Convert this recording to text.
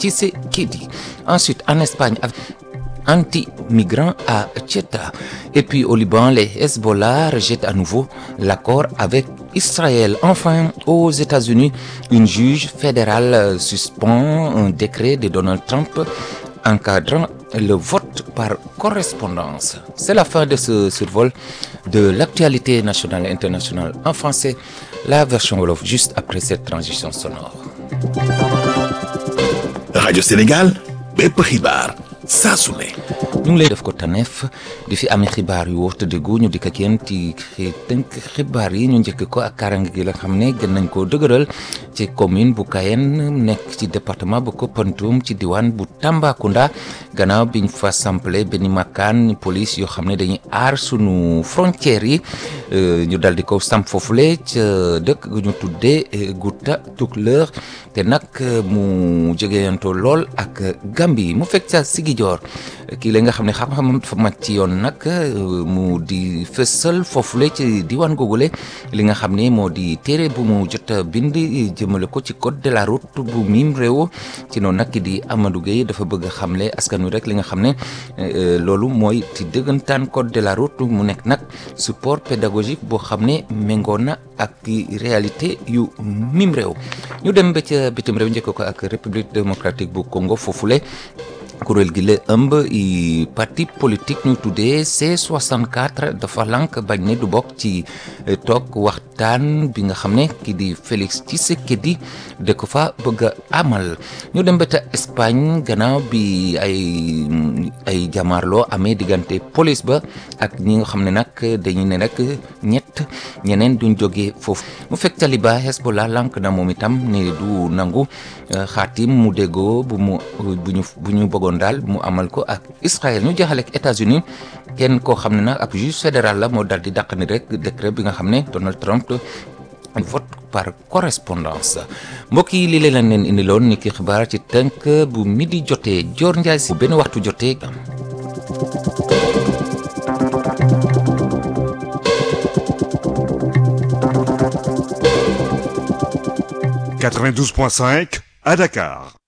Tshisekedi ensuite en Espagne avec anti-migrants à Tcheta. Et puis au Liban, les Hezbollah rejettent à nouveau l'accord avec Israël. Enfin, aux États-Unis, une juge fédérale suspend un décret de Donald Trump encadrant le vote par correspondance. C'est la fin de ce survol de l'actualité nationale et internationale en français. La version Wolof juste après cette transition sonore. Radio Sénégal, bépp xibaar saa su ne. ñu ngi lay def ko taneef di fi amee xibaar yu wóor te déggu ñu dikk ak yéen ci tënk xibaar yi ñu njëkk ko ak kaaraange gi la xam ne gën nañ koo dëgëral ci commune bu Kayen nekk ci département bu Koumpentoum ci diwaan bu Tambacounda gannaaw biñ fa sample benn makkaan police yoo xam ne dañuy aar sunu frontières yi ñu dal di ko samp foofule ca dëkk gu ñu tuddee Gouta Tukulër te nag mu jegeyantoo lool ak Gambie mu fekk ca Sigijoor kii la nga xam ne xam-xamam dafa màcc ci yoon nag mu di fësal foofule ci diwaan googule li nga xam ne moo di téere bu mu jot a bind jëmale ko ci code de la route bu miim réew ci noonu nag di Amadou Gueye dafa bëgg a xamle askan wi rek li nga xam ne loolu mooy ci dëggantaan code de la route mu nekk nag support pédagogique boo xam ne méngoo na ak réalité yu miim réew ñu dem ba ca bitim réew njëkk ko ak république démocratique bu Congo foofule. kuréel gi la ëmb i parti politique ñu tuddee C64 dafa lank bañ ne du bokk ci toog waxtaan bi nga xam ne kii di Félix Tshisekedi da ko fa bëgg a amal ñu dem ba ta Espagne gannaaw bi ay ay jàmmaarloo amee diggante police ba ak ñi nga xam ne nag dañu ne rek ñett ñeneen duñ jógee foofu mu fekk taliba Hezbollah lank na moom itam ne du nangu xaatim mu déggoo bu mu bu ñu bu ñu bëggoon daal mu amal ko ak Israël ñu jaxale ak États-Unis kenn koo xam ne nag ab juge fédéral la moo dal di dàq ni rek décret bi nga xam ne Donald Trump vote par correspondance mbokk yi lii leen leen indiloon ni ki xibaar ci tënk bu midi jotee Dior Ndiaye si bu benn waxtu jotee. Quatre-vingt-douze point cinq à Dakar.